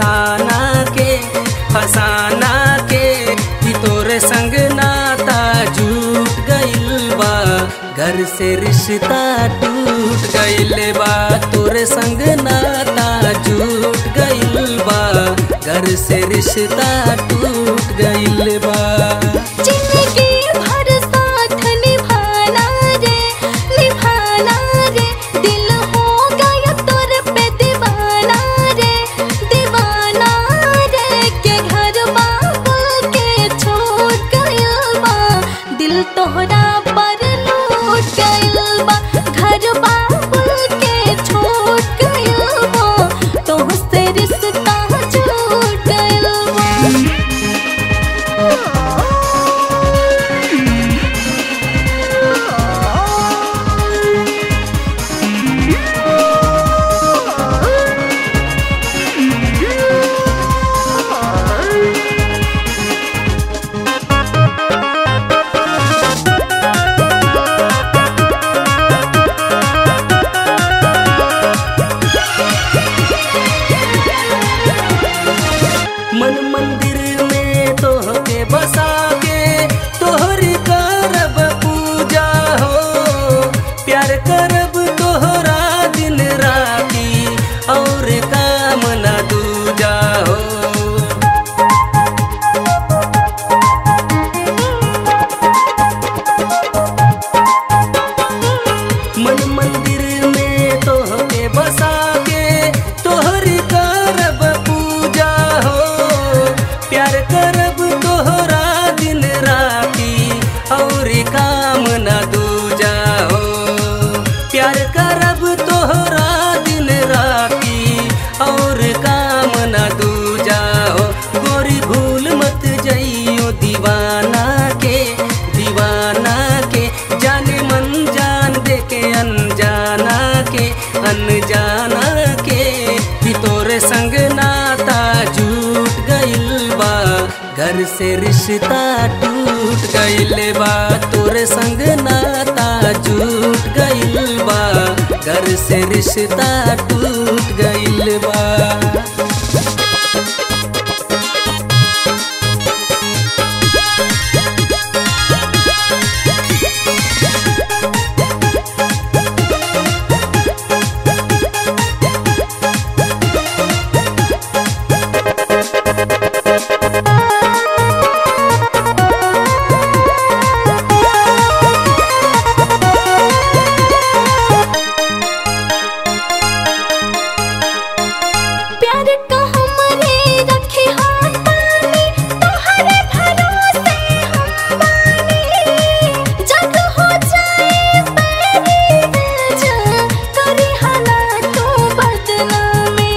फसाना के फसाना के कि तोरे संग नाता झूठ गइल बा घर से रिश्ता टूट गइल बा तोरे संग नाता झूठ गइल बा घर से रिश्ता टूट गइल बा जिंदगी भर साथ निभाना रे निभाना रे दिल हो गया तोर पे दीवाना रे दीवाना रे के घर बाबुल के छोड़ गइल बा दिल तोहरा पर लूट गइल बा घर बाबुल के छोड़ गइल बा तोहसे रिश्ता छूट गइल बा मन मंदिर में तोहके बसा के तोहरी करब पूजा हो प्यार करब तोहरा दिन राती और काम न दूजा हो मन मंदिर में तोहके बसा के तोहरी करब पूजा हो प्यार करब तोहरा दिन राती और काम न दूजा हो प्यार करब तोहरा दिन राती और काम न दूजा हो गोरी भूल मत जइयो दीवाना के दीवाना के जाने मन जान दे के अनजाना के अनजाना के कि तोरे संग नाता झूठ गइल बा घर से रिश्ता टूट गइल बा तोरे संग नाता झूठ गइल बा घर से रिश्ता टूट गइल बा प्यार का हमरे रखे हाथ पानी तोहरे भरोसे हम बानी जग हो जाए मेरी वजह करी हालातों बदनामी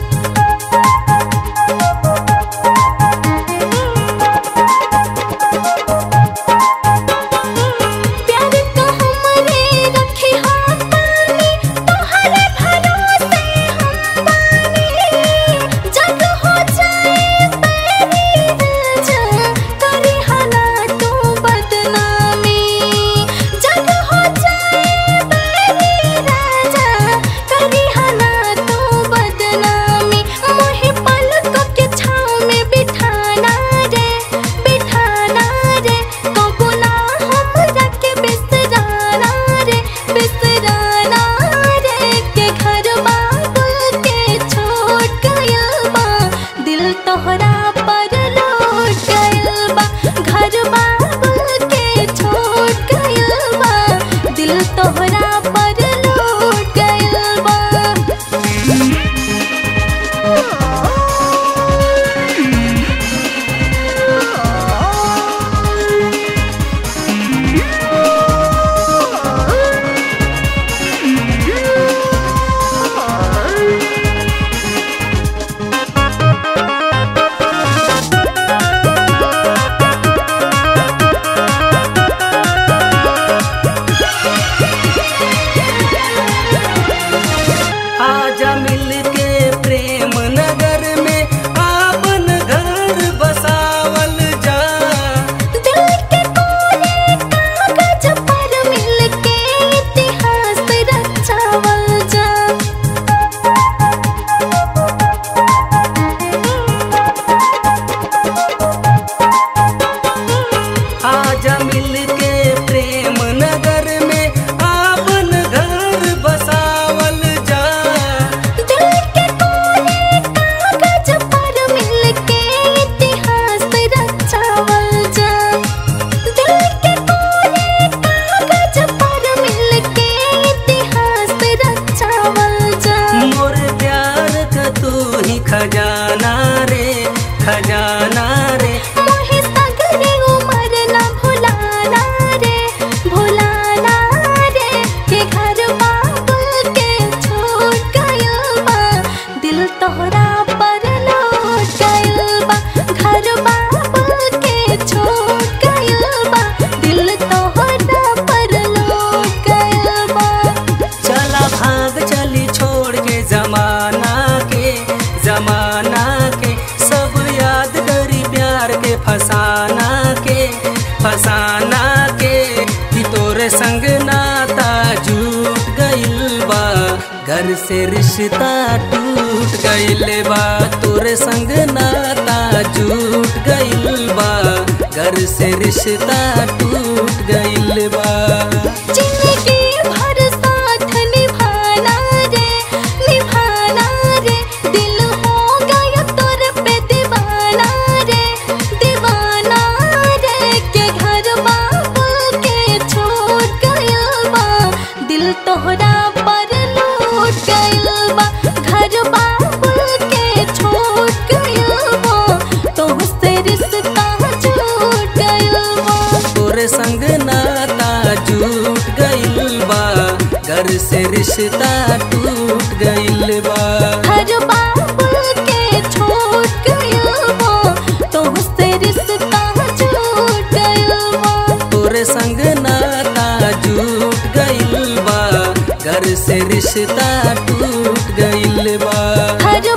प्यार का हमरे रखे हाथ पानी तोहरे भरोसे हम बानी जग हो जाए मेरी वजह करी हालातों बदनामी जग हो जाए मेरी वजह करी हालातों बदनामी मोहे पलकों के छाँव में बिठाना रे बिठाना रे कबो ना हमरा के बिसराना रे बिसराना रे के घर बाबुल के छोड़ गइल बा दिल तोहरा पर लौट गइल बा घर बाबुल के छोड़ गइल बा दिल तोहरा पर लौट गइल बा आजा मिल के प्रेम नगर में आपन घर बसावल जा दिल के कोने कागज पर मिल के इतिहास रचावल जा रिश्ता टूट गइल बा तोरे संग नाता जुट गइल बा घर से रिश्ता टूट गइल बा जिंदगी भर साथ निभाना रे निभाना रे दिल हो गया तोर पे दीवाना रे दीवाना रे के घर बाबू के छोड़ गया बा दिल तोहरा पर लूट गया बा घर बाबू के छोड़ गया बा तोहसे रिश्ता छूट गया बा तोरे संग नाता जुट गइल बा घर से रिश्ता टूट गइल बा हर बाबू के छोड़ गया वो तोहसे रिश्ता छूट गया वो तोरे संग नाता जुट गइल बा घर से रिश्ता टूट गइल बा हर